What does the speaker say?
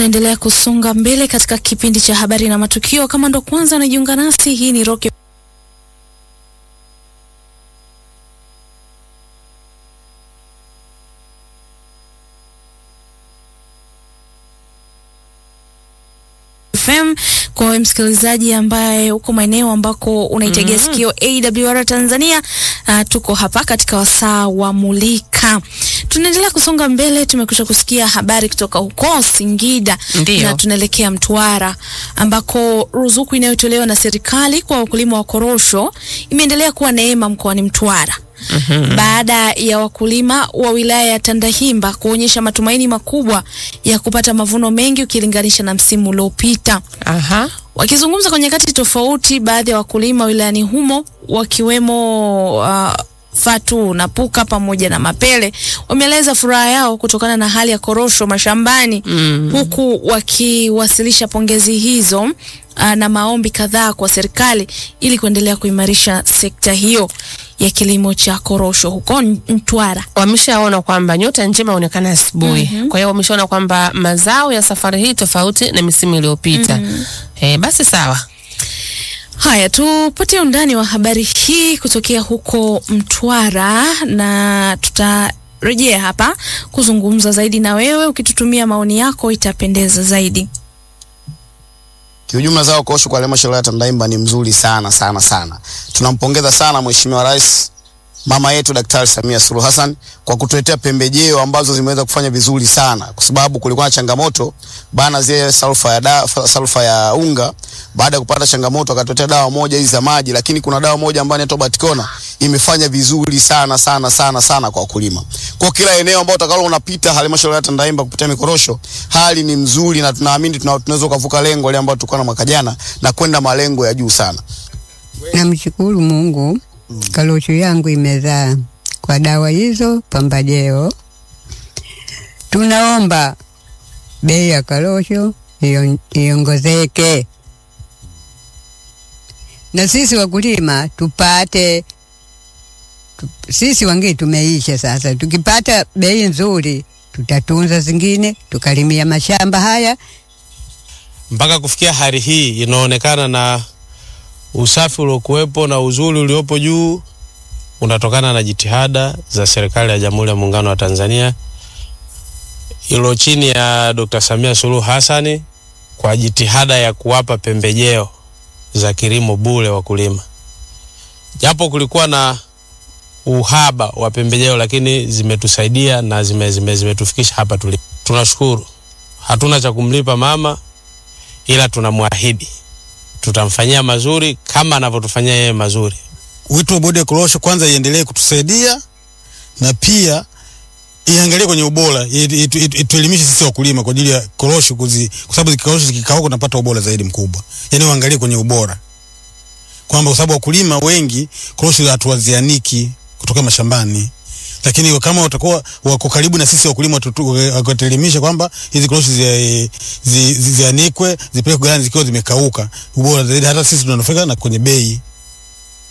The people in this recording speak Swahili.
Tunaendelea kusonga mbele katika kipindi cha habari na matukio. Kama ndo kwanza unajiunga nasi, hii ni Rock FM. Kwa wewe msikilizaji ambaye uko maeneo ambako unaitegea Mhm. sikio AWR Tanzania, uh, tuko hapa katika wasaa wa Mulika. Tunaendelea kusonga mbele, tumekwisha kusikia habari kutoka huko Singida Ndiyo. na tunaelekea Mtwara ambako ruzuku inayotolewa na serikali kwa wakulima wa korosho imeendelea kuwa neema mkoani Mtwara baada ya wakulima wa wilaya ya Tandahimba kuonyesha matumaini makubwa ya kupata mavuno mengi ukilinganisha na msimu uliopita. Aha. Wakizungumza kwa nyakati tofauti, baadhi ya wakulima wilayani humo wakiwemo uh, Fatu na Puka pamoja na Mapele wameeleza furaha yao kutokana na hali ya korosho mashambani Mm. huku wakiwasilisha pongezi hizo uh, na maombi kadhaa kwa serikali ili kuendelea kuimarisha sekta hiyo ya kilimo cha korosho huko N- Mtwara. Wameshaona kwamba nyota njema huonekana asubuhi. Kwa hiyo wameshaona kwamba mazao ya safari hii tofauti na misimu iliyopita. Eh, basi sawa. Haya, tupate undani wa habari hii kutokea huko Mtwara na tutarejea hapa kuzungumza zaidi na wewe. Ukitutumia maoni yako itapendeza zaidi. Kiujumla zao korosho kwa halmashauri ya Tandahimba ni mzuri sana sana sana. Tunampongeza sana Mheshimiwa Rais mama yetu Daktari Samia Suluhu Hassan kwa kutuletea pembejeo ambazo zimeweza kufanya vizuri sana, kwa sababu kulikuwa na changamoto bana, zile sulfa ya da, sulfa ya unga. Baada ya kupata changamoto, akatuletea dawa moja hizi za maji, lakini kuna dawa moja ambayo inaitwa Batikona imefanya vizuri sana sana sana sana kwa wakulima. Kwa kila eneo ambao utakalo unapita halmashauri ya Tandahimba kupitia mikorosho, hali ni mzuri na tunaamini tuna- tunaweza kuvuka lengo ile ambalo tulikuwa na mwaka jana na kwenda malengo ya juu sana. Namshukuru Mungu, korosho yangu imezaa kwa dawa hizo pambajeo. Tunaomba bei ya korosho ion- iongezeke, na sisi wakulima tupate tu, sisi wengine tumeisha sasa. Tukipata bei nzuri, tutatunza zingine, tukalimia mashamba haya mpaka kufikia hali hii inaonekana na usafi uliokuwepo na uzuri uliopo juu unatokana na jitihada za serikali ya Jamhuri ya Muungano wa Tanzania ilo chini ya Dr. Samia Suluhu Hassani kwa jitihada ya kuwapa pembejeo za kilimo bure wakulima. Japo kulikuwa na uhaba wa pembejeo, lakini zimetusaidia na zime, zime, zimetufikisha hapa tulipo. Tunashukuru. Hatuna cha kumlipa mama ila tunamwahidi tutamfanyia mazuri kama anavyotufanyia yeye mazuri. wito wa bodi ya korosho kwanza iendelee kutusaidia na pia iangalie kwenye ubora, itu- itu- itu- ituelimishe sisi wakulima kwa ajili ya korosho kuzi, kwa sababu korosho zikikauka unapata ubora zaidi mkubwa. Yani waangalie kwenye ubora kwamba kwa sababu wakulima wengi korosho hatuwazianiki kutoka mashambani, lakini kama watakuwa wako karibu na sisi wakulima, watutu- wakatuelimisha kwamba hizi korosho zi- zi- zi- zianikwe, zipelekwe ghalani zikiwa zimekauka, ubora zaidi, hata sisi tunanufaika na kwenye bei.